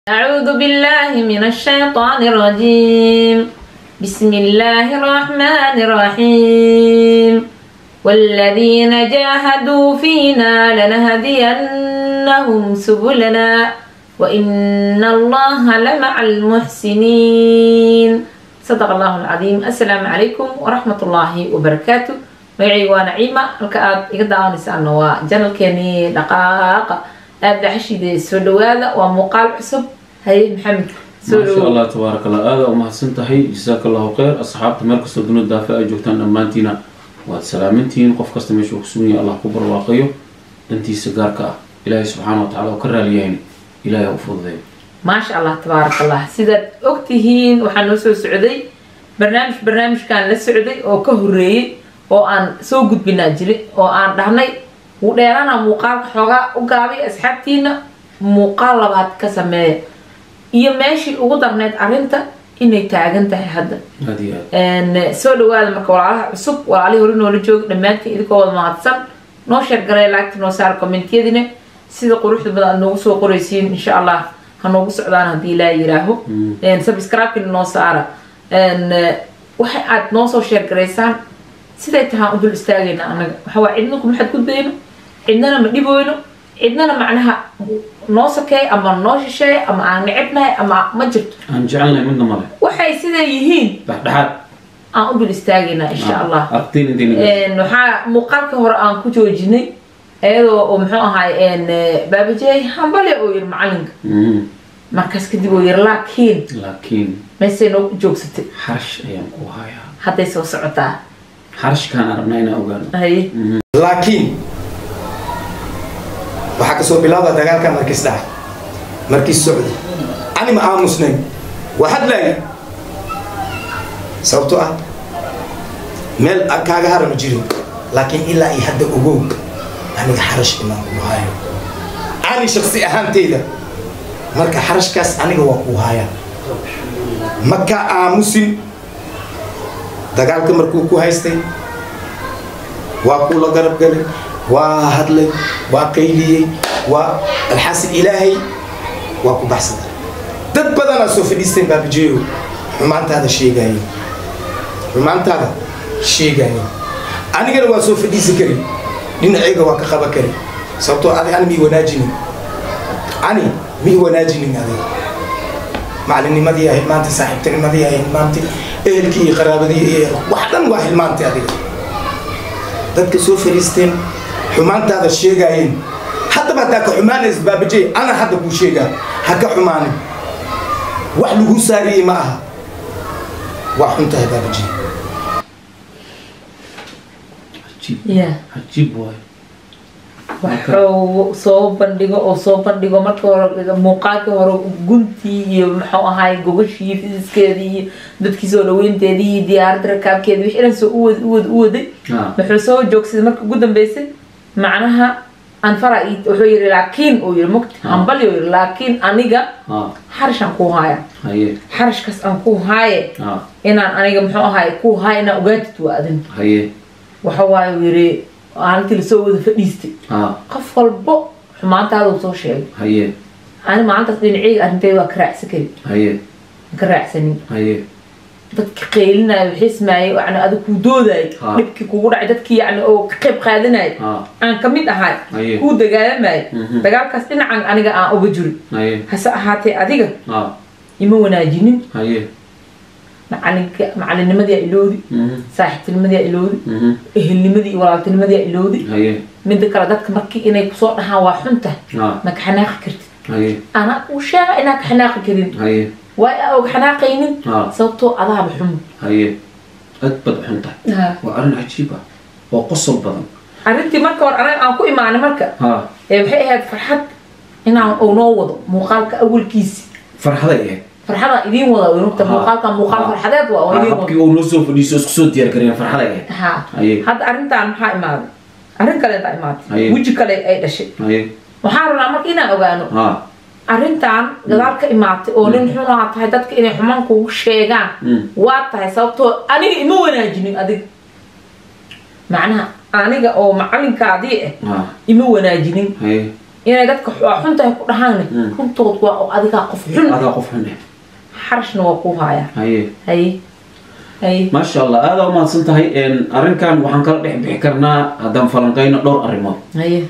أعوذ بالله من الشيطان الرجيم بسم الله الرحمن الرحيم والذين جاهدوا فينا لنهدينهم سبلنا وإن الله لمع المحسنين صدق الله العظيم السلام عليكم ورحمة الله وبركاته magacay waa naciima halka aada iga daawanaysaana waa janalkeeni dhaqaaqa aada xashide soo dhawaada waa muuqaal cusub haye maxamed soo maasha dhawo allah tabaaraka allah aada u mahadsan tahay jasaaka allahu kheyr asxaabta meel kastoo dunida daafa ay joogtaan dhammaantiina waad salaamantihiin qof kasta meesha uu kusugan yahay allah ku barwaaqayo dhantiisa gaarka ah ilaahay subxaana wa tacala oo ka raaliyahayna ilaahay ha u fududeeyo maasha allah tabaaraka allah sidaad ogtihiin waxaa noo soo socday barnaamij barnaamijkan la socday oo ka horeeyey oo aan soo gudbinaa jiri oo aan dhahnay wuu dheeraana muuqaalka xoogaa u gaabay asxaabtiina muuqaal labaad ka sameeya iyo meeshii ugu darneyd arrinta inay taagan tahay hadda aada iyo aad Een, soo dhawaada marka walaalaha cusub walaalihii hore noola jooga dhammaantiin idinkoo wada mahadsan noo sheergalay laagta noo saara kommentiyadina sida quruxda badan aad noogu soo qoraysiin insha allah ha noogu socdaan haddii ilaa yiraaho Mm. subscribe noo saara Een, eh, waxa aad noo soo sheergaraysaan siday tahaan u dul istaagayna anaga waxaa waa cidna kuma xadgudbayno cidnana ma dhiboyno cidnana macnaha noo sakeey ama noo shisheey ama aan necebnahay ama ma jirto aan jecelnahay midna male waxay siday yihiin dhexdhexaad aan u dul istaagaynaa insha allah aragtiin intayna Een, waxaa muuqaalka hore aan ku joojinay iyadoo oo muxuu ahaay een, eh, baabajey hambale oo yiri macalinka Mhm. markaas kadib oo yiri laakiin laakiin meesay noo joogsatay xarash ayaan ku hayaa hadday soo socotaa xarashkaan arabnaa inaan ogaano haye laakiin waxaa kasoo bilaabaa dagaalkan markiis dhacay markiis socday ani ma aamusnayn waa hadlaaya sababto ah meel aan kaaga hara ma jirin laakiin ilaa iyo hadda ogow aniga xarash inaan ku hayo ani shaksi ahaanteyda marka xarashkaas aniga waa ku haya ma ka aamusin dagaalka markuu ku haystay waa kuu la garab galay waa hadlay waa qayliyey waa alxaasil ilaahay waa ku baxsaday dad badanaa soo fadhiisteen baabajeeyo xumaantaada sheegaaye xumaantaada sheegaaye anigana waa soo fadhiisi kari dhinacayga waa ka qaba kari sababtoo adi ani mii wanaajinin ani mii wanaajinin adiga macalinimadii ahayd maanta saaxiibtinimadii ahayd maanta ehelkii iyo qaraabadii iyo wax dhan waa hilmaantay adiga dadka soo fariisteen xumaantaada sheegaayeen haddaba haddaa ka xumaanays baabajey ana hadda kuu sheegaa ha ka xumaanin wax lagu saariyey ma aha waa xun tahay baabajey cajiib Yeah. cajiib waayo waxuu soo bandhigo oo soo bandhigo marka hore muuqaalkii hore guntii iyo muxuu ahaay gogashii fidiskeedii iyo dadkii soo dhaweynteedii iyo diyaaradda rakaabkeedii wixii dhan soo uwad uwad u waday Ah. wuxuu soo joogsaday marka ugu dambeysay macnaha anfara wuxuu yiri laakiin uu yiri mugti Ah. hambali uu yiri laakiin aniga ah xarash aan ku haaya haye xarashkaas aan ku haaye ah inaan aniga muxuu ahaay ku haaya inaan ogaatid waa adin haye waxa waaye uu yiri maalintii lasoo wada fadhiistay ah qof walbo xumaantaada uu soo sheegay haye ani maalintaas dhinaceyga arrinteyda waa ka raacsan kari haye ma ka raacsanin haye dadki qeylinaya wixismaayay yani adig kuu doodayay Ha. dhibkii kugu dhacay dadkii yani oo ka qayb qaadanayay ah aan kamid ahay Haye. kuu dagaalamayay Mhm. dagaalkaas dhinacan aniga aan uga juri haye hase ahaatee adiga ah ima wanaajinin haye macalinka macalinimadii aa iloodi Mhm. saaxiibtinimadii aa iloodi Mhm. ehelnimadii iyo walaaltinimadii aa iloodi haye midda kale dadka markii inay kusoo dhahaan waa xun tahay ah ma ka xanaaqi kartid haye anaa uu sheega inaan ka xanaaqi karin haye waa aa og xanaaqaynin ah sababtoo adaaba xun haye aad bad xun tahay waa arrin cajiib ah oo qosol badan arrintii marka hore anaga aan ku imaanay marka ha ee waxay ahayd farxad inaan uu noo wado muuqaalka awalkiisi farxaday ahayd farxada idiin wada nugta Ha. muuqaalka muuqaal Ha. farxadeed waa oo Ah, idiin habkii wada uu noo soo fadhiiso isku soo diyaar gareen farxaday ahayd ha haye hadda arrintaan maxaa imaaday arrin kaleetaa imaatay Haye. weji kale ay dhashay haye waxaan rabnaa marka inaan ogaano ha arrintan gadaal ka imaatay oo nin xunaa tahay dadka inay xumaan kugu sheegaan Mm. waa tahay sababtoo aniga ima wanaajinin adiga macnaha aniga oo macalinkaadii ah ha ima wanaajinin haye inay dadka waa xun tahay ku dhahaanne Mm. runtood waa oo adigaa qof xun adaa qof xun eh xarashna waa ku haya haye haye haye maasha allah aada umahadsan tahay een, arrinkan waxaan kala dhex bixi karnaa haddaan falanqeyno dhowr arrimood haye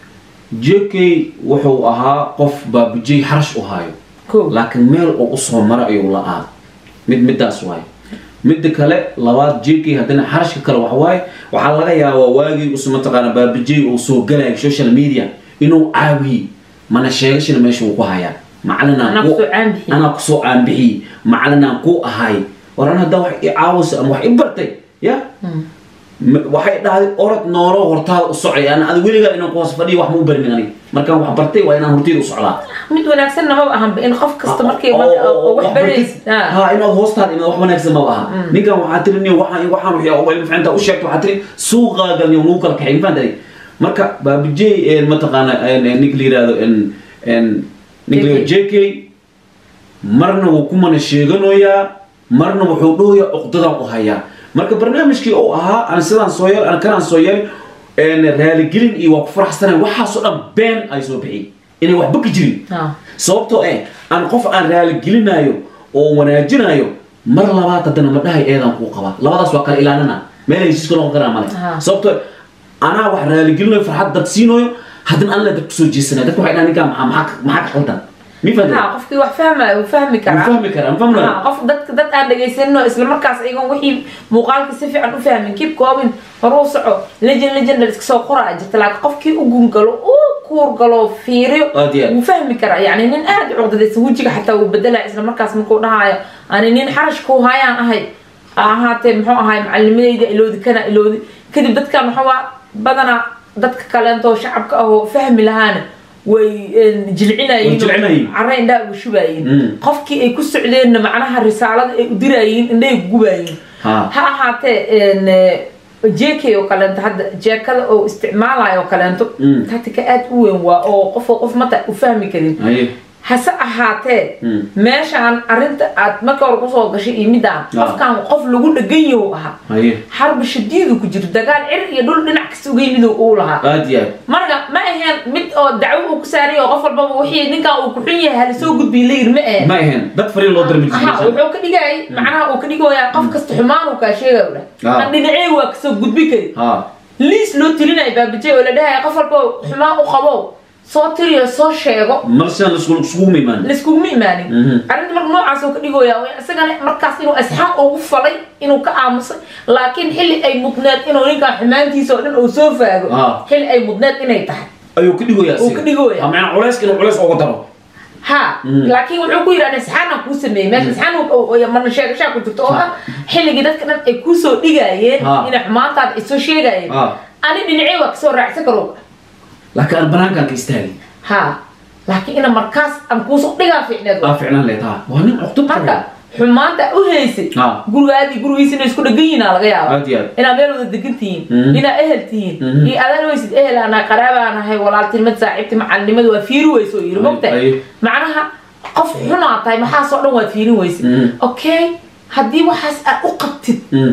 jk wuxuu ahaa qof baabujey xarash u haayo ko laakiin meel uu usoo mara ayuu la-aa mid midaas waaye midda kale labaad jk haddana xarashka kale waxa waaye waxaa laga yaabaa waagii us mataqaana baabujey uu soo galayo social media inuu caawiyey mana sheegashana meesha uu ku hayaa macalinaan Anaa ku- kusoo caanbixiyey. anaa kusoo caanbixiyey macalinaan ku ahay war an haddaa wax i caawisa ama wax i bartay ya Ma- waxay dhahday orod noolo hortaada u socay ana adi weligaa inaan ku hoos fadhiyo wax ma u barmin aniga markaan wax bartay waa inaan horteyda u socdaa mid wanaagsan namaba ahanba in qof kasta markii Oo- marka oo- oo oo wax wax baraysid bartid. ha inaad hoostaada inaad wax wanaagsan maba aha ninkan waxaa tiri niyo waxaan waxaan wixii oo ilmi ficinta u sheegto waxaa tiri suuqaaga niyo nagu kala kaxay mafahantay marka baabijey mataqaana ninka la yihahdo en- en ninka la yihahdo jk marna wuu ku mana sheeganayaa marna wuxuu dhahoyaa uqdadan u hayaa marka barnaamijkii uu ahaa aan sidaan soo yeel aan kanaan soo yeel een, raaligelin iyo waa ku faraxsanayn waxaasoo dhan been ay soo bixiyey inay waxba ka jirin Ha. sababtoo eh aan qof aan raaligelinaayo oo wanaajinayo mar labaad haddana ma dhahay eedaan kuu qabaa labadaas waa kala ilaalina meel heshiiska noqon karaa male Aha. sababtoo eh, anaa wax raaligelinayo farxad dad siinayo haddana aan la dad kusoo jeesanaya dadka waxay dhahaan ninkaan maxaa maxaa ka- maxaa ka qaldan mi ha fahantay qofkii wax fahmaya uu fahmi wuu karaa fahmi karaa ma fahmaya Ha, qof dadka dad aan dhegaysanin oo isla markaas iyagoon wixii muuqaalka si fiican u fahmin keep koobin hore u soco legend legend iska soo qoraa jirta laakiin qofkii u gungalo uu kuurgalo fiiriyo Aad iyo aad. wuu fahmi karaa yani nin aad u cuqdadaysan wejiga xataa wuu bedelaya isla markaas markuu dhahayo ani nin xarash ku hayaan ahay ha ahaatee muxuu ahay macalinimadayda iloodi kana iloodi kadib dadkan waxaa badanaa dadka kaleentoo shacabka ah oo fahmi lahaana way een, Way jilcinayeen jilcinayeen. carre indhaa uga shubaayeen Mm. qofkii ay ku socdeenna macnaha risaalada ay u diraayeen indhay gubaayeen Ha. ha ahaatee een, eh, jk oo kaleento hadda jeekada oo isticmaalayo oo kaleento Mm. tatika aad u weyn waa oo qof oo qof mata u fahmi karin haye hase ahaatee Mm. meeshaan arinta aad marka hore kusoo gashay iyo midaan Ah. qofkan qof lagu dhagan yahu ahaa haye xarbi shadiidu ku jiro dagaal cir iyo dhul dhinac kasta uga yimid uu lahaa aad iyo aad marka ma aheen mid oo dacwo uu ku saaray oo qof walbaba wixii ninkan uu ku xun yahay hala soo gudbiy la yiri ma aheen ma ahayn dad fariin loo dirmi ha wuxuu ka dhigayay macnaha uu ka dhigayaa qof kasta xumaan uu kaa sheegay u Ah. dhah aan dhinacee waa kasoo gudbi kari ha liis loo tilinaya baabajey oo la dhahaya qof walba xumaan u qabo soo tiriyo soo sheego mar sidan lasku laskugu imaan laiskuguma imaanin Mhm. arrinta marka noocaas oo ka dhigooya waa isagana markaas inuu asxaan ugu falay inuu ka aamusay laakiin xilli ay mudneed inuu ninkan xumaantiisa oo dhan uu soo faago Ah. xilli ay mudneed inay tahay ayuu ka dhigoyaa Uu ka dhigoyaa. macnaa culayska inuu culays uga daro ha Mm. laakiin wuxuu ku yidhi asxaanaan kuu sameeyey meesha asxaan uu- uu- marna sheegashaa ku jirto oo ah xilligii dadka dhan ay kusoo dhigaayeen Ah. inay xumaantaada ay soo sheegaayeen Ah. ani dhinacee waa kasoo raacsan karo laakiin aan banaankaan ka istaagay ha laakiin ina markaas aan kuusoo dhigaa fiicneed aa ficnaan leed ha waa nin cuqdad marka qaba xumaanta u haysay Ah. gurigaadii gurigiisa inay isku dhagan yihiin aa laga yaaba aad iyo aad inaad meel wada degan tihiin Mhm. inaad ehel tihiin Mhm. iyo adaan weysid ehel anaa qaraabaan ahay walaaltinimad saaxiibti macalinimada waa fiiri weyso yiri Ay- mogta ay. macnaha qof xunaa tahay maxaasoo dhan waa fiirin weysid Mhm. okay haddii waxaas aad u qabtid Mm.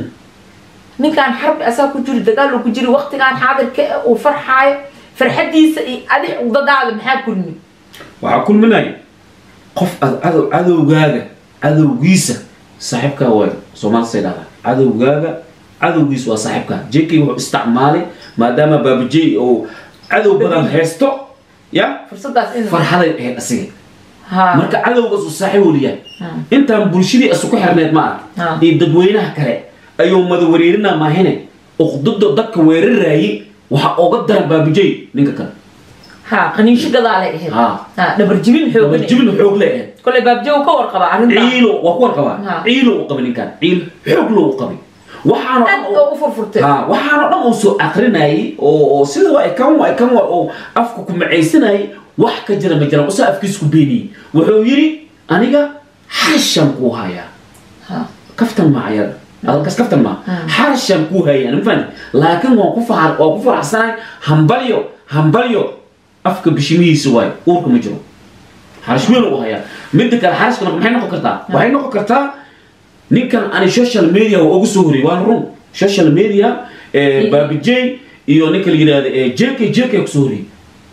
ninkaan xarbi asaa ku jiri dagaal uu ku jiri waqtigaan xaadirka eh, uu farxaayo farxadiisa iyo adig dadaada maxaa kulmi waxaa kulminaya qof aad cadow cadowgaaga cadowgiisa saaxiibkaa waay soomaalisa dhahdaa cadowgaaga cadowgiisa waa saaxiibkaa jk wuxuu isticmaalay maadaama baabajey oo cadow badan haysto ya fursadaas in farxaday ahayd asiga ha marka cadowgaas uu saaxiib weliyaa Hmm. intaan bulshadii isu ku xirneed ma Ah. arag iyo dadweynaha kale ayuu mada wareerinaa maahine uqdada dadka weeraraayay waxaa oga daran baabajey ninka kale ha qaniisho gadaalay ahayd Ha. ha dhabarjibin xoogan jibin xoog le ahayd kolay baabjo uu ka warqabaa arrintaa ciilo waa ku warqabaa Ha. ciilo u qabay ninkaan ciil xoog loo u qabay waxaana aad oo u furfurtay ha waxaana dhan uu soo akrinayay oo oo sida waa kan waa kan waa oo afka ku macaysanayay wax ka jira ma jiraan usaa afkiis ku beeniyey wuxuu yidhi aniga xarashan kuu hayaa ha kaftan ma ayada adalkas kaftan ma Hmm. xarashan kuu hayaa ma fahmi laakiin waan ku fahar waan ku faraxsanahay hambalyo hambalyo afka bishimihiisa waayo uurka ma jiro xarash weyn u hayaa midda kale xarashka maxay noqon kartaa waxay noqon kartaa ninkan ani social media waa ugu soo horiyay waan run social media eh, Mhm. baabijey iyo ninka la yidhahdo eh, jk jk kusoo horiyay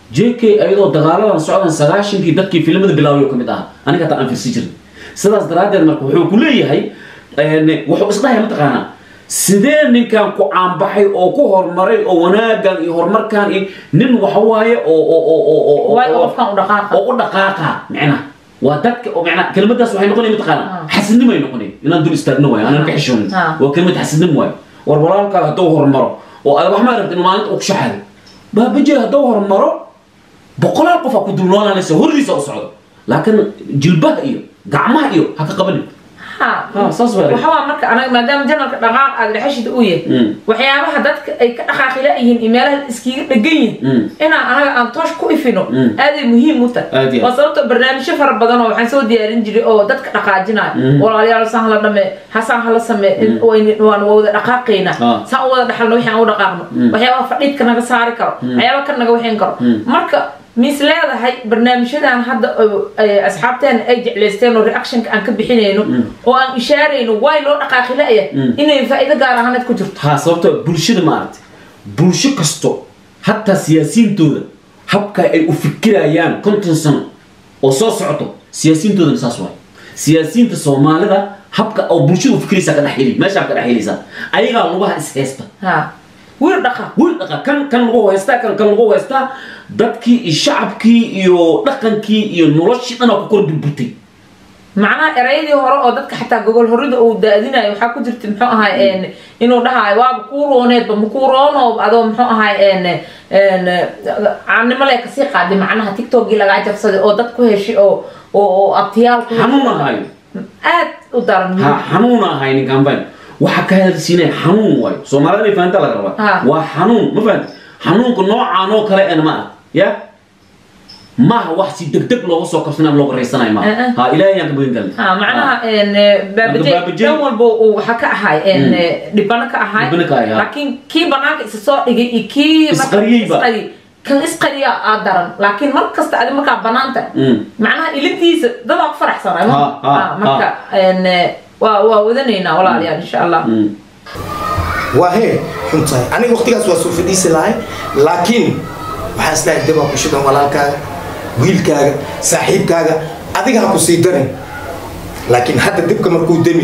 j k ayadoo dagaaladan socdan sagaashankii dadkii filimada bilaaway oo ka mid ahaa aniga hataa aan firsi jirin sidaas daraaddeed marka wuxuu ku leeyahay wuxuu isdhahaya mataqaanaa sidee ninkan ku caanbaxay oo ku horumaray oo wanaagan iyo horumarkan iyo nin waxa waaye oo oo oo oo oo waayo qofkan u dhaqaaqa oo u dhaqaaqa micnaha waa dadka oo micnaha kelimadaas waxay noqonaya mataqaana xasidnimo ay noqonaya inaan dul istaagno waayo aanan ka xishoonin Ah. waa kelimad xasidnimo waayo war walaalkaa hadduu horumaro oo aad wax ma aragti inuu maalinta uu ku shaxaday baabajee hadduu horumaro boqolaal qof aa ku dulnoolaanaysa horiisa u socdo laakiin jilbaha iyo gacmaha iyo ha ka qabanin ha ha saas waa waxa waa marka anaga maadaama janalka dhaqaaq aad dhexeshida u yahay Mm. waxyaabaha dadka ay ka dhaqaaqi la-yihiin iyo meelaha iskiga dhegan Mm. yihin inaan anaga aan toosh ku ifino Mm. aaday muhiim u Aad tahay iyo waa sababto barnaamijyo fara badan oo waxaan soo diyaarin jiray oo dadka dhaqaajinayo Mm. walaalayaal saan hala dhame hasaan hala samee in- wayn- waan wada dhaqaaqaynaa Ah. saan u wada dhaxalno wixii aan u dhaqaaqno Mm. waxyaabaha fadhiidka naga saari karo waxyaabaha ka naga waxayn karo Mm. marka mis leedahay barnaamijyadan hadda oo, ay asxaabteena ay jeclaysteen oo reactionka aan ka bixinayno oo aan ishaarayno waay loo dhaqaaqi la-ya Mm. inay faa'iido gaar ahaaneed ku jirto ha sababto bulshada maaragtay bulsho kasto hataa siyaasiyiintooda habka ay u fikirayaan konton sano oo soo socoto siyaasiyiintoodana saas waay siyaasiyiinta soomaalida habka oo bulshada u fikiraysaa ka dhex heli meeshaa ka dhex helaysaa ayagaa lugaha is haysta ha wiil dhaqaaq wiil dhaqa kan kan lagu haystaa kan kan lagu haystaa dadkii iyo shacabkii iyo dhaqankii iyo noloshii dhanaa ku kor burburtay macnaha erayadii hore oo dadka xataa gogol horida uu daadinayo waxaa ku jirta muxuu ahay een, inuu dhahayo waaba kuu rooneedba makuu roonoob adoo muxuu ahay een, een, caannimo lee kasii qaaday macnaha tiktokgii lagaa jabsaday oo dad ku heshay oo oo oo abtiyaal ku xanuun ahayo aad u daran ha xanuun ahay ninkan ban waxa ka hadalsiinaya xanuun waayo soomaalida inay fahantaa laga rabaa Ha. waa xanuun ma fahanta xanuunka noocaan oo kale en ma ah ya maaha wax si degdeg looga soo kabsanayo ama looga raysanayo maaha Eh, eh. ha ilaahay yaan ka bagan galnay ha macnaha een, Baabajey. baabajey dhan walba uu waxa ka ahay een, dhibano ka ahay Dhibano ka ahay, ha. laakiin kii banaanka isa soo dhigay iyo kii marka Isqariyeyba. isqari kan isqariya aa daran laakiin mar kasta adi markaa banaanta Mm. macnaha ilintiisa dadaa ku faraxsanay Ha, ha, marka een, waa waa wadanaynaa walaalayaal insha allah Mm. waa hee xun tahay aniga waqtigaas waa soo fadhiisi lahay laakiin waxaan islahay dabaa ku shidan walaalkaaga wiilkaaga saaxiibkaaga adiga ha ku sii darin laakiin hadda dibka markuu demi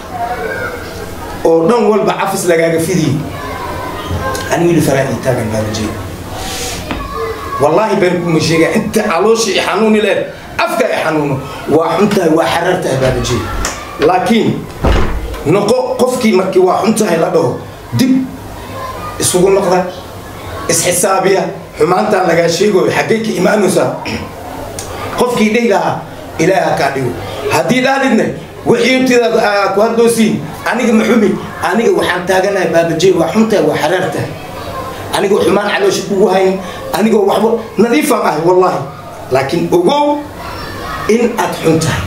oo dhan walba cafis lagaaga fidiye ani wili faraa ii taagan baabajee wallaahi been kuma sheegaa inta caloosha i xanuuni leed afka i xanuuno waa xun tahay waa xaraar tahay baabajee laakiin noqo qofkii markii waa xun tahay la dhaho dib isugu noqda isxisaabiya xumaantaan lagaa sheegayo xaggay ka imaanaysaa qofkii dhihi lahaa ilaaha kaa dhigo haddii dhahdidne wixii tidaad aa ku hadloosiin aniga ma xumi aniga waxaan taaganahay baabajey waa xun tahay waa xaraar tahay anigoo xumaan caloosha kugu hayn anigoo waxba nadiifaan ahay wallaahi laakiin ogow in aad xun tahay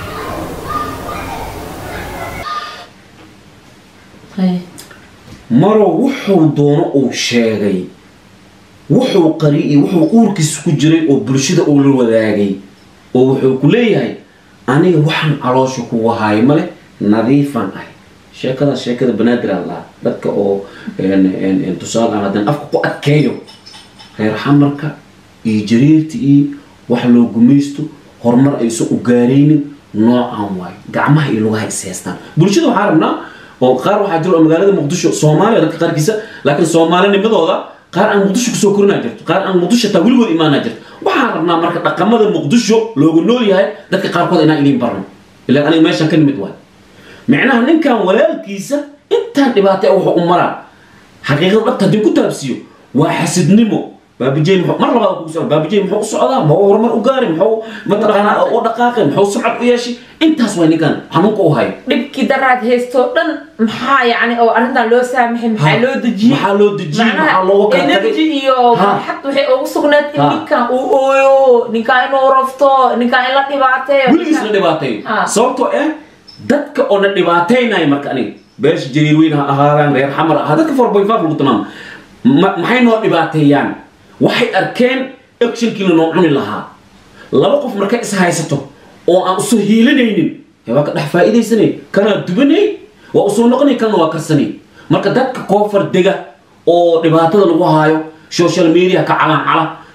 maro wuxuu doono uu sheegay wuxuu qari iyo wuxuu uurkiisa ku jiray oo bulshada uu la wadaagay oo wuxuu ku leeyahay aniga waxaan caloosha kugu haayo male nadiifan ahay sheekadaas sheekada banaadir aan lahaa dadka oo een- een- een tusaale aan haddaan afka ku adkeeyo reer xamarka iyo jariirta iyo wax loo gumaysto horumar aysan u gaaraynin noocaan waayo gacmaha iyo lugaha is haystaan bulshada waxaa rabnaa oo qaar waxaa jira oo magaalada muqdisho soomaaliya dadka qaarkiisa laakiin soomaalinimadooda qaar aan muqdisho kusoo korinaa jirto qaar aan muqdisho taa weligood imaanaa jirto waxaan rabnaa marka dhaqamada muqdisho loogu nool yahay dadka qaarkood inaan idiin barno ilaan aniga meeshaan ka nimid waay micnaha ninkan walaalkiisa intaan dhibaatay wuxuu u maraa xaqiiqada dhabta haddii ku taabsiyo waa xasidnimo baabijey muxuu mar labaad kugu socda baabijey muxuu u socdaa muxuu horumar u gaari muxuu mataqaanaa u dhaqaaqay muxuu sumcad u yeeshay intaas waa ninkan xanuunka u hayo dhibkii daraad haystoo dhan maxaa yacni oo arrintan loo saamaxay maxaa Ha. loo dejiyey Maxaa loo dejiyey? Macnaha Maxaa looga kala tagay? energy iyo Ha. farxad waxay ugu sugnayd in Ha. ninkan uu ooyo ninkan inuu rafto ninkan in la dhibaateeyo weligiis la ninkan- dhibaateeyo Ah. sababtoo ah dadka oo na dhibaataynaya marka aniga beesha jariir weyn ha ahaadaan reer xamar ha dadka four point five lagu tilmaamo ma- maxay noo dhibaateeyaan waxay arkeen actionkii lanoo cuni lahaa laba qof markay is haysato oo aan usoo hiilanaynin ee waa ka dhex faa'iidaysanay kanaa dubanay waa usoo noqonay kana waa karsanay marka dadka koofar dega oo dhibaatada lagu haayo social media ka calancala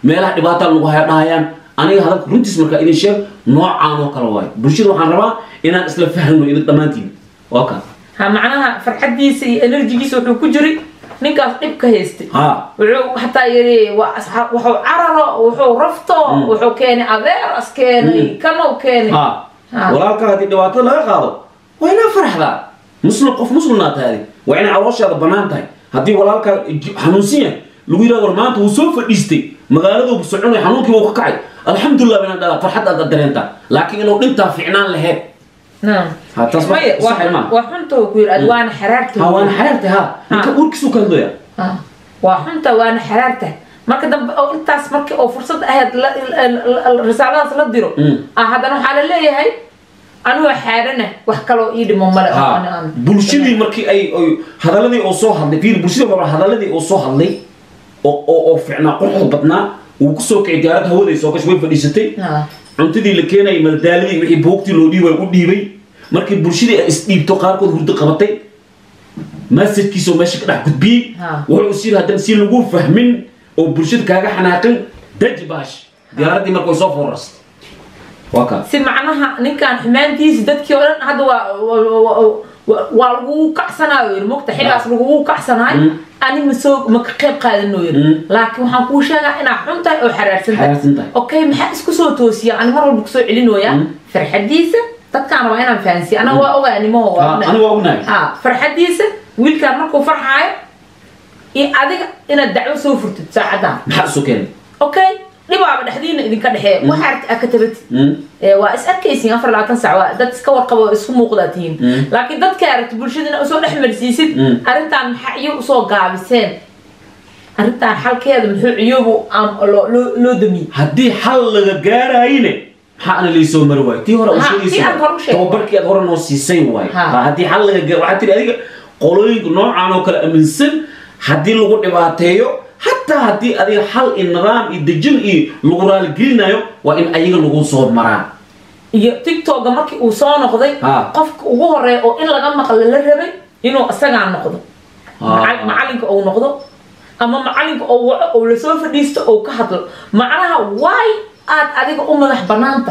meelaha dhibaataa lagu haya dhahayaan aniga hadalka runtiis markaa idin sheeg noocaan oo kale waayo bulshada waxaan rabaa inaan isla fahno idin dhammaantiin waa kaa ha macnaha farxadiisa iyo energigiisa wuxuu ku jiray ninkaas dhib ka haystay ha wuxuu hataa yiri waa asxaab wuxuu cararo wuxuu rafto wuxuu keenay adeeras keenay kanow keenay ha Ha. walaalka haddii dhibaatada laga qaado waa inaa farxdaa muslim qof muslimnaa tahay waa inay calooshaada bannaan tahay haddii walaalka j- xanuunsan yahay lagu yidhahdo war maanta wuu soo fadhiistay magaaladuu soconay xanuunkii wuu ka kacay alxamdulilah baan dhalaa farxad aad dareentaa laakiin inuu dhintaa ficnaan laheed naam ha taas maya wax saxay waa maaha waa xunta uu ku yiri ad waana xaraarta ha waana xaraartay ha ninka Ha. uurkiisuu ka hadlooya Ah, waa xunta waana xaraarta marka dambe oo intaas markii oo fursad ahayd la- la- la- risaaladaas la diro Mm. ah haddana waxaa la leeyahay anigoo xaarana wax kaloo ii dhimo male oo ani ha aan- bulshadii markii ay ay hadaladii oo soo hadlay fiir bulshada waa hadaladii oo soo hadlay oo oo oo ficnaa quruxda badnaa uu kusoo kicay gaarad hawaday soo gashay way fadhiisatay Ah, cuntadii la keenayay madadaaladii wixii buugtii loo dhiibay u dhiibay markii bulshadii ay isdhiibto qaarkood hurdo qabatay masajkiisa oo meesha ka dhex gudbiyey Ha. wuxuu is yidhi haddana si lagu fahmin oo bulshada kaaga xanaaqin daji baash diyaaraddii marka way soo foorastay waa kaa si macnaha ninkan xumaantiisa dadkii oo dhan hadda waa waa- waa- waa- waa lagugu kacsanayo yiri mogta xigaas lagugu kacsanayo Mm. ani ma soo ma ka qayb qaadano yiri Mm. laakiin waxaan kuu sheegaa inaa xun tahay oo xaraarsan tahay xaraarsan tahay okay maxaa isku soo toosiya ani mar walba kusoo celinooya Mm. farxadiisa dadkaana waa inaan fahansiya anaga waa ogaa nimaho waa Ha, ognahay. aniga waa ognahay ha farxadiisa wiilkaan markuu farxaayo iyo adiga inaad dacwo soo furtid saacadan maxaa isu keenay okay dhibaaba dhexdiina idinka dhexeeya waxa aragti aa ka tabatid Mm. Ee, waa is arkaysiin afar labaatan sac waa dad iska warqabo oo isku muuqdaa tihiin Mm. laakiin dadka aragti bulshadina usoo dhex marsiisid Mm. arrintan maxaa iyo usoo gaabiseen arrintan xalkeeda muxuu ciyoobu am- loo- loo loo damiyey haddii xal laga gaarayne maxaa ana laysoo mari waayo tii hore Ha, u tii aad hore u sheegay. tababarkii aad hore noo siisay waayo Ha. Ha, haddii xal laga gaar waxaa tiri adiga qolooyinka noocaan oo kale aaminsan haddii lagu dhibaateeyo hataa haddii adiga xal iyo nidaam iyo dejin iyo lagu raaligelinayo waa in ayaga lagu soo maraa iyo tiktoka markii uu soo noqday Ha. qofka ugu horeeya oo in laga maqlo la rabay inuu isagaa noqdo Ha. Macal- macalinka uu noqdo ama macalinka oo waco oo lasoo fadhiisto oo ka hadlo macnaha waay aad adiga u madax banaanta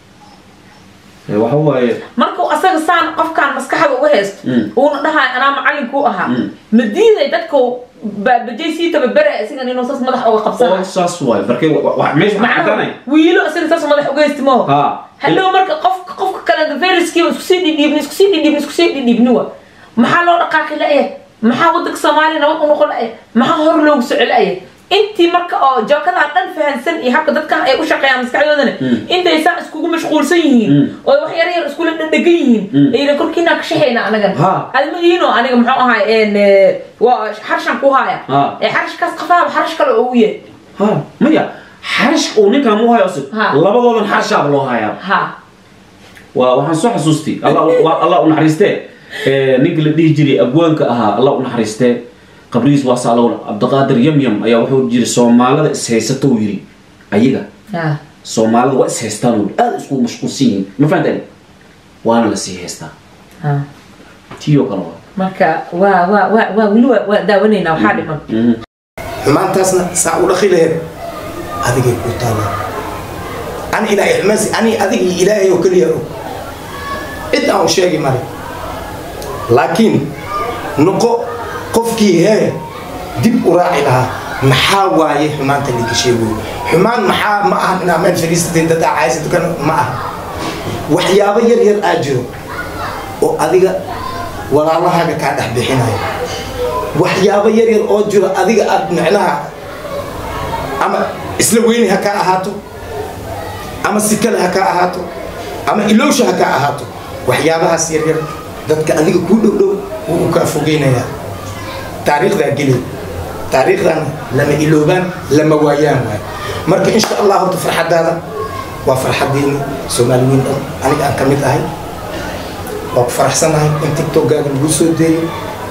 waxa waaye markuu asaga saan qofkaan maskaxda uga haysto Mm. uuna dhahay anaa macalinkuu ahaa Mm. ma diiday dadka baabajay sii tababara isagan inuu saas madax uga oo qabsana saas waayo markay wa- wa- meesha waxaa caddaanaya wiilo isaga saas madax uga haysti maho ha hadhow marka qofka qofka kale veriskii isku sii dhidhiibni isku sii dhidhiibni isku sii dhidhiibni wa maxaa loo dhaqaaqi la'ya maxaa wadanka soomaaliya nabad u noqon la'ya maxaa hor loogu soco la'ya intii marka oo jookadan dhan fahansan iyo habka dadkan ay u shaqeeyaan maskaxdoodana Mm. intay saa iskugu mashquulsan yihiin Mm. oo wax yar yar iskula dhadhegan yihiin Mm. ayna korkiinaa ka shaxayna anagan Ha. admadiino aniga muxuu ahay een, eh, waa xarshan ku haya Ha. ee xarashkaas qafaaba xarash kale oo u yahay ha maya xarash uu ninkaan u hayo cusub Ha. labadoodan xarashaaba loo hayaa ha waa waxaan soo xasuustay allah waa- allah u naxariistee ee, ninka la dhihi jiray abwaanka ahaa allah u naxariistee qabrigiis waa saalowl cabdiqaadir yamyam ayaa wuxuu jiri soomaalida ishaysato uu yidhi ayaga ha soomaalida waa ishaystaan uu yidhi aada isku mashquulsan yihiin ma fahanteen waana lasii haystaa ha tiyoo kale waa marka waa waa waa waa weli waa waa daawanaynaa waxaa dhiman Mhm. xumaantaasna saa u dhaqi laheed adigay ku taala ani ilaahay xumaansi ani adig iyo ilaahay oo keliya og cid aan u sheegi male laakiin noqo qofkii hee dib u raaci lahaa maxaa waaye xumaanta laga sheegoy xumaan maxaa ma ahan inaa meel fadhiisatay dad aa caysa dukan ma aha waxyaabo yar yar aa jiro oo adiga walaalahaaga kaa dhex bixinayo waxyaabo yar yar oo jiro adiga aad micnaha ama isla weyni ha kaa ahaato ama si kale ha kaa ahaato ama ilowsha ha kaa ahaato waxyaabahaas yar yar dadka adiga kuu dhow dhow wuu u kaa fogeynayaa taariikhdaa geli taariikhdan lama iloobaan lama waayaan waay marka insha allah horta farxadaada waa farxadeeni soomaali weyn dhan aniga aan ka mid ahay waa ku faraxsanahay in tiktokgaaga lagu soo deeyo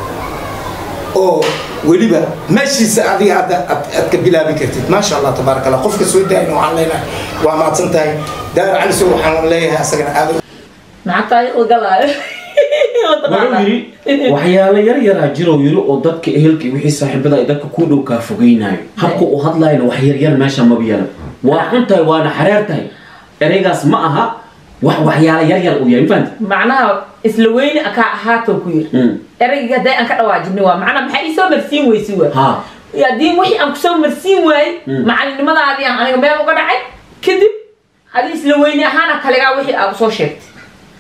oo weliba meeshiisa adiga hadda aad aad ka bilaabi kartid maasha allah tabaaraka allah qofka soo daayin waxaan leenahay waa mahadsan tahay daawir cali sow waxaan leeyahay asagana aad maxaa taariikhda galaayo wuxuu yidhi waxyaalo yar yaraa jiroo yiri oo dadka ehelka iyo wixii saaxiibada ay dadka ku dhow kaa fogeynayo habka uu hadlayna wax yaryar meesha maba yalan waa xun tahay waana xareer tahay ereygaas ma aha wax waxyaalo yar yar uu yahay mafahanta macnaha isla weyne kaa ahaatoo ku yiri Mm. erayga hadday aan ka dhawaajinay waa macnaha maxaa ii soo marsiin weysi waa ha haddii wixii aan kusoo marsiin waayey Mm. macalinimadaadii aan aniga meel uga dhacay kadib adi isla weyne ahaana kaligaa wixii aad usoo sheegtay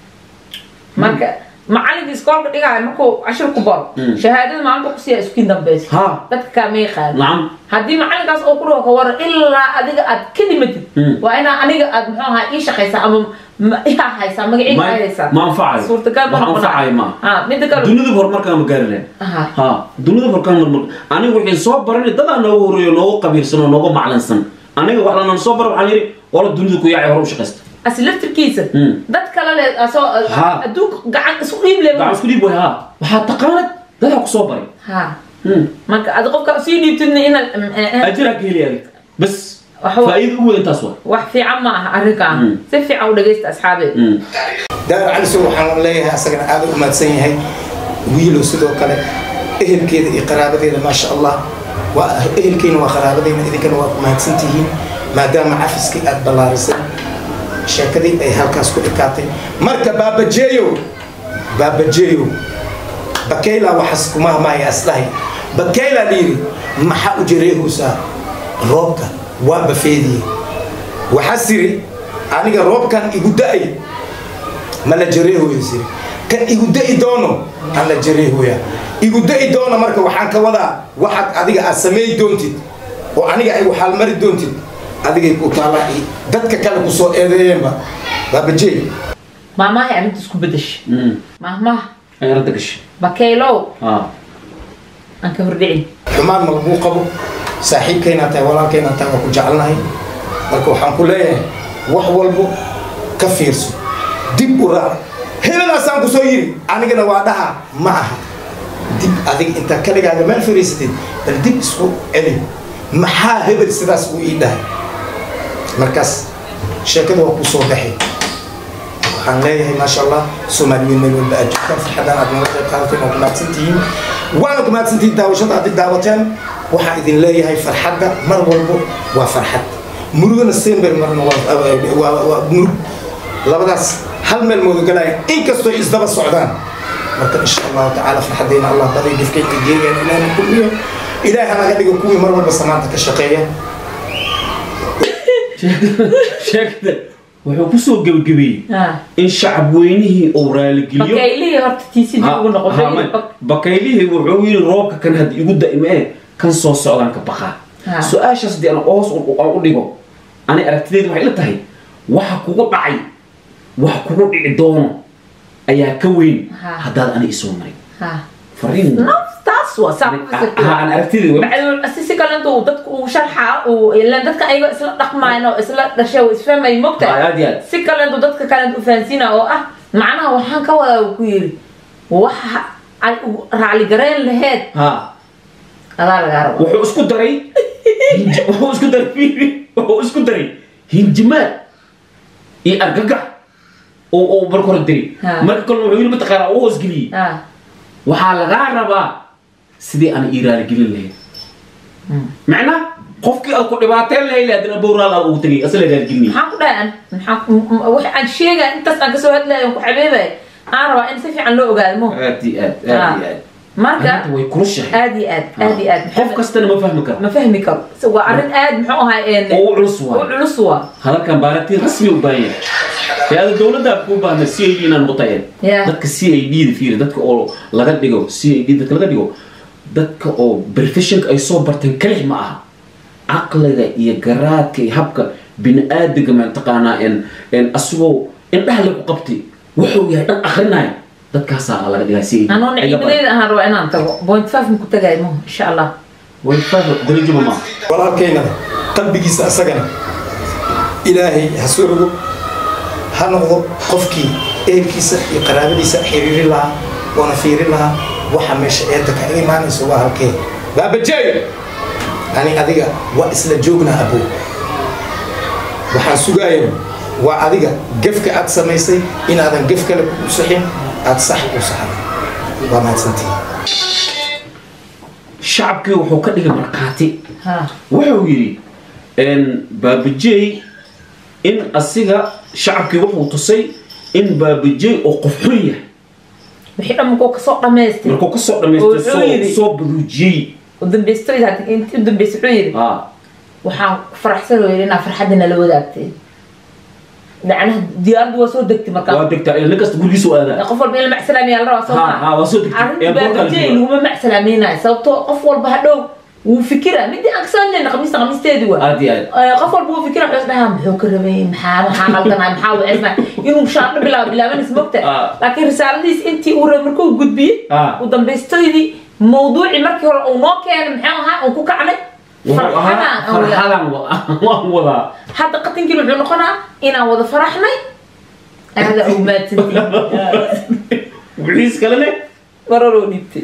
marka macalinka iskoolka dhigaayo markuu cashir ku baro Mm. shahaadada maalinta kusiiya iskuin dambeyso ha dadka kaama yaqaan nacam haddii macalinkaas oo ku dhaho ka waran ilaa adiga aad ka dhimatid Mm. waa inaa aniga aad muxuu ahaa ii shaqaysaa ama ma- iyaa haysaa magaciiga Ma- aa haysaa ma anfacayo. suurtagal Wax noqonaa. anfacayo ma aha. ha midda kale dunida horumarkaan ma gaari lahayn Aha. ha dunida horumarkaan marmar aniga wixii soo baranay dadaa noogu horeeyo noogu qabiilsan oo noogu maclansan aniga wax lanaan soo baran waxaan yidhi wala dunida ku yaacay hore u shaqaysta asi laftirkiisa Mm. dad kale le asoo Ha. adduunka gacan isku dhiib le gacan isku dhiib way ha waxaa taqaanad dadaa ku soo baray ha Hmm. marka adi qofka sii dhiibtidna inaad mm, eh, eh, ajiraa ka heli adig bas Waxa wa- faa'iida ugu weyn taas waa wax fiican ma aha arrinkan Mm. si fiican u dhagaysta asxaabeed Hmm. daar calisow waxaan leeyahay asagana aad u umaadsan yahay wiilow sidoo kale ehelkeeda iyo qaraabadeeda maasha allah waa ehelkeena waa qaraabadeena idinkana waa umahadsan tihiin maadaama cafiskii aad ballaarisay sheekadii ay halkaas ku dhikaatay marka baabajeeyow baabajeeyow bakayla waxaas kuma hamaaya asdhahay bakayla dhiiri maxaa u jareehuysaa roobka waa bafeediye waxaa siri aniga roobkan igu da-ay ma la jareehoya siri kan igu da'i doono aan la jareehoya igu da'i doono marka waxaan ka wadaa waxaad adiga aad sameey doontid oo aniga ay waxaalmari doontid adigay ku taallaa i- dadka kale ku soo eedeeyeenba baabajey maamahay arrinta isku bedesha Hmm. maahmaha ay radda gashay bakaylow ha aan ka hordhicin xumaan ma laguu qabo saaxiibkaynaa tahay walaalkaynaa tahay waa ku jecelnahay marka waxaan ku leeyahay wax walbo ka fiirso dib u raac hebelaasaan ku soo yiri anigana waa dhaha ma aha dib adiga intaa kaligaaga meel fariisatid bal dib isku celi maxaa hebel sidaas uu ii dhahay markaas sheekada waa ku soo baxay waxaan leeyahay maasha allah soomaaliyeed meel walba aad joogtaan farxadaan aad naga qayb qaadateen waa ku mahadsantihiin waana ku mahadsantihiin daawashada aad daawateen waxaan idin leeyahay farxadda mar walbo waa farxad murugana sember marna waa- waa waa murug labadaas hal meel moodagalaya inkastoo isdaba socdaan marka insha allahu tacaala farxaddayna allah baday dhifkayka geegaan ilaahna kulmiyo ilaahay hanaga dhigo kuwii mar walba samaanta ka shaqeeya sheekada wuxuu kusoo gebagabeeyey ha in shacab weynihii uu raaligeliyo bakaylihii horta tiisi dib ugu noqon Ha- ha, ma- bakaylihii wuxuu yidhi roobka kan hadda igu da'ime ee kan soo socdaan ka baqaa Ha. su-aashaas haddii aan hoos u- aan u dhigo ani aragtideedu waxay ila tahay waxa kugu dhacay wax kugu dhici doono ayaa ka weyn Ha. haddaad ani isoo marin ha fariin naf taas waa saa ku ha fikirtaa. aan aragtideedu bacdul si kale intuu dadku uu sharxaa uu ilaan dadka ayaga isla dhaqmayn oo isla dhashay oo isfahmay Ha, mogtahay aad iyo aad si kale intuu dadka kale u fahansiina oo ah macnaha waxaan ka wadaa uu ku yiri waxa ay u raacligareyn laheed ha adaa lagaa rabo wuxuu isku daray hinji- wuxuu isku daray fiiri, wuxuu isku daray hinjimaad iyo argagax oo oo marka hore diri Ha. marka kalena wuxuu yidhi mataqaanaa u hoosgeliyey ha waxaa lagaa rabaa sidii aan ii raaligelin lahayd macnaa qofkii aad ku dhibaateen lahayd haddana bowraal aad ugu tegay asla raaligelinay maxaan ku dhahay an maxaan m- m- wax aan sheegaya intaas aan kasoo hadlayo aan ku xabeebaya aan rabaa in si fiican loo ogaado mo aad iyo aad aad iyo aad marka arrinta way kulushahay aad iyo aad aad iyo aad qof kastana ma fahmi karo ma fahmi karo So, waa arrin aad muxuu ahay een oo u culus u waay culus waa hadalkan baaratiin rasmi u baahan yahay hay-ada dowladda ku baahna c i d inaan mutayeen Yeah. dadka c i d da fiiri dadka oo laga dhigo c i d dadka laga dhigo dadka oo professionka ay soo barteen kalix ma aha caqliga iyo garaadka iyo habka bini aadamka mataqaanaa en en asagoo indhaha lagu qabtay wuxuu yahay dhan akrinaya dadkaasaa laga dhigaa c i d anoo niciimadeyda ahaan rabaa inaan tago point five maku tagay mo insha allah way fahmi darajuma maaha walaalkeynaba qalbigiisa asagana ilaahay ha soo rogo ha noqdo qofkii ehelkiisa iyo qaraabadiisa xiriiri lahaa oona fiirin lahaa waxa meesha eedda kaga imaanayso waa halkee baabajeey ani adiga waa isla joognaa abow waxaan sugaaya waa adiga gefka aad samaysay inaadan gef kale kugu sixin aada sax u saxday waa mahadsantihi shacabkii wuxuu ka dhigay markhaati ha wuxuu yidhi baabajey in asiga shacabkii wuxuu tusay in baabajey oo qof xun yahay wixii dhan markuu kasoo dhamaystay markuu kasoo Oo dhamaystay wuxuu soo yidhi- soo baduujiyey u dambaystoy hadda intii u dambaysay wuxuu yidhi ah waxaan faraxsan oo yidhi inaa farxadda nala wadaagtay macnaha diyaaraddu waa soo degtay markaa waa degtaa nin kasta gurigiisa u aadaa qof walba in la macsalaamiyaa la rabaa soo ha maa ha waa soo degtay arrinta ee boorkaa la baabajey joogaa. laguma macsalaamaynayo sababtoo qof walba hadhow wuu fikira midii aan kasoo hadlayna khamiista khamiisteedii waa aad iyo aad Ee, qof walba wuu fikira wuxuu isdhahaa muxuu ka rabay maxaa maxaa qaldanay maxaa weceysnay inuu shaadho bilaabo bilaabanaysa mogta Ah. laakiin risaaladiis intii uu rabay markuu gudbiyey Ah. u dambaystoydii mawduucii markii hore uu noo keenay maxuu ahaa uu ku kacnay wuxuu ahaa farxadaan aan wada- farxadaan wa- waan wadaa hadda qatinkiin wuxuu noqonaa inaan wada faraxnay aada u maadsantii wixiis kalene mararoo dhiibtay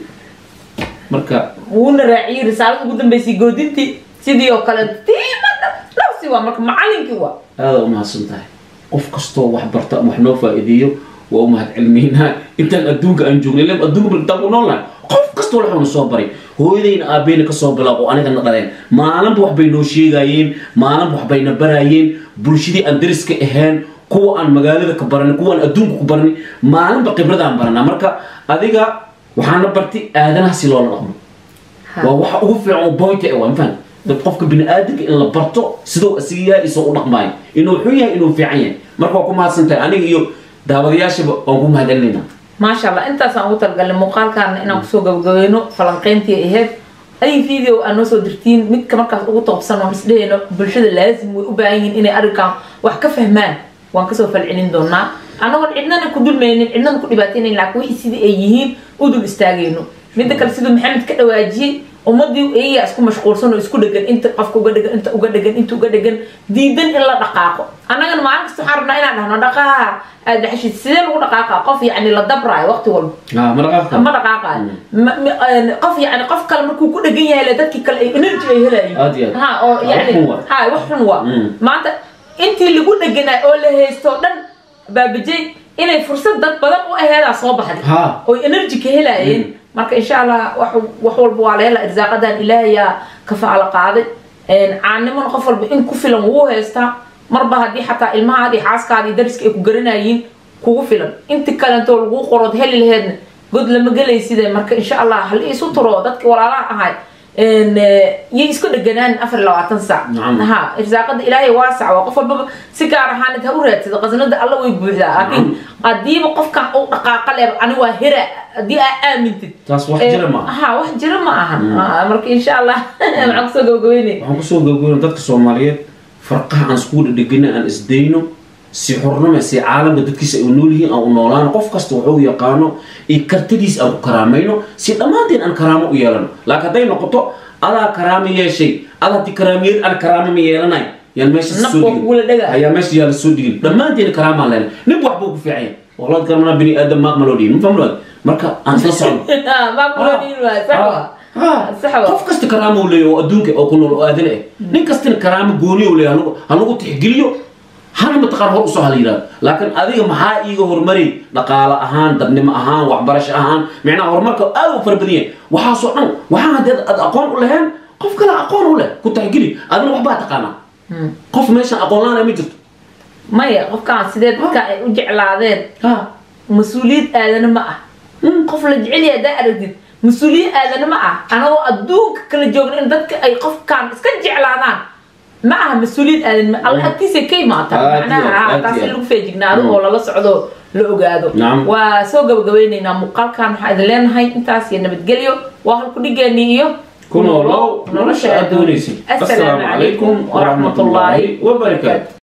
marka wuuna raaciyey risaalada ugu dambeysay goodintii sidii oo kale tiimada nafsi waa marka macalinkii waa aada u mahadsan tahay qof kastoo wax barta ama wax noo faa'iideeyo waa u mahad cilmiynaa intaan adduunka aan joognay len adduunka intaan ku nool nahay qof kastoo waxuuna soo baray hooyadayna aabbayna kasoo bilaabo anigana dhaleen maalinba wax bay noo sheegayeen maalinba wax bayna baraayeen bulshadii aan dariska ahayn kuwa aan magaalada ka baranay kuwa aan adduunka ku baranay maalinba khibradaan baranaa marka adiga waxaana bartay aadanaha si loola dhaqmo waa waxa ugu fiican oo boynta eh waa mafahant dad qofka bini-aadamka in la barto siduu asiga yahay isoo u dhaqmaayo inuu xun yahay inuu fiican yahay marka waa ku mahadsan tahay aniga iyo daawadayaashaba waan ku mahad celinaynaa maasha allah intaasaan ugu talagalnay muuqaalkaana inaan kusoo gabagabayno falanqeyntii ahayd ay video aan noo soo dirtiin midka markaas ugu toobsan oon isdhehayno bulshada laazim way u baahan yihiin inay arrinkan wax ka fahmaan waan kasoo falcelin doonaa annagoon cidnana ku dulmaynin cidnana ku dhibaataynayn laakiin wixii sidii ay yihiin u dul istaagayno midda kale siduu maxamed ka dhawaajiyey ummadii iyagaa isku mashquulsan oo isku dhegan inta qofka uga dhegan inta uga dhegan inta uga dhegan diidan in la dhaqaaqo annagana maalin kasta waxaan rabnaa inaan dhahno dhaqaaqa aad dhaxashid sidee lagu dhaqaaqa qof yacni la dabraayo waqti walba Ah, ma dhaqaaqta ma dhaqaaqaayo Ma- ma- een, qof yacni qof kale markuu ku dhegan yahay le dadkii kale ay energy ay helayeen Aad iyo aad. ha oo Ah, yacni wax xun waa. ha wax xun waa Mm. maanta intii lagu dheganaa oo la haysto o dhan baabajay inay fursad dad badan u aheedaa soo baxday Ha. oy energy ka helayeen marka insha allah wax wax walba waa la helaa irsaaqadan ilaahayaa kafaala qaaday Een, caanimona qof walba in ku filan wuu haystaa marba haddii xataa ilmahaadi xaaskaadi iyo dariska ay ku garanayiin kugu filan inti kalentoo lagu qorood heli laheedna god lama gelayside marka insha allah hal isu turo dadki walaalaha ahay Een, eh, yay isku dheganaan afar iyo labaatan saac Nacam. ha irsaaqada ilaahay waasac waa qof walbaba si gaar ahaan ha u raadsada qasnada alla way buuxdaa laakiin hadiiba qofkan uu dhaqaaqa leeb ani waa hera haddii aa aamintid taas wax jira ma aha ha wax jira ma ahan Ah, marka insha allah maxaan kusoo gabagabeynay waxaan kusoo gabagabeyna dadka soomaaliyeed farqaha aan iskugu dhedhegina aan isdayno si xornimo si caalamka dadkiisa ay u nool yihiin aan u noolaano qof kasta wuxuu yaqaano iyo kartidiis aan ku karaamayno si dhammaanteen aan karaamo u yeelano laakiin hadday noqoto adaa karaamo yeeshay ada haddii karaamiyad aan karaamo ma yeelanayo yaan meesha Naf soo waa kugula dhega. ayaa meesha yaa la soo dhigin dhammaanteen karaamaan leena nin wax buu ku fiican yahay walaad karamana bini aadam maaq ma loo dhihin ma fahmnood marka aan isla socno maa kuloo dhiin waay sax waa sax waa qof kasta karaamo uu leeyahay oo adduunka oo ku nool oo aadana ah nin kastana karaamo gooni uu leeyahay halagu- ha lagu tixgeliyo hana mataqaan hor usoo hala yidhahdo laakiin adiga maxaa iiga horumari dhaqaale ahaan dadnimo ahaan waxbarasho ahaan micnaha horumarka aad u fara badan yahay waxaasoo dhan waxaa haddii aad aqoon u lahayn qof kale aqoon u leh ku tixgeli adina waxbaa taqaanaa qof meeshan aqoon la-aan ma jirto maya qofkaan sidee dadka ay u jeclaadeen ha mas-uuliyad aadana ma ah qof la jecel yahay haddaa aragtid mas-uuliyad aadana ma ah anagoo adduunka kala joogna in dadka ay qofkaan iska jeclaadaan ma aha mas-uuliyad aadan ma alla agtiisa ka imaata Aad iyo macnaha aad, ha, aad taas iyo in aad. lagu feejignaado oo lala socdo la ogaado Nacam. waa soo gabagabeyneynaa muuqaalkan waxaa idin leenahay intaas iyo nabadgelyo waa halku dhigeenii iyo ku noolow nolosha aad doonaysay assalaamu calaykum waraxmatullaahi wabarakaatu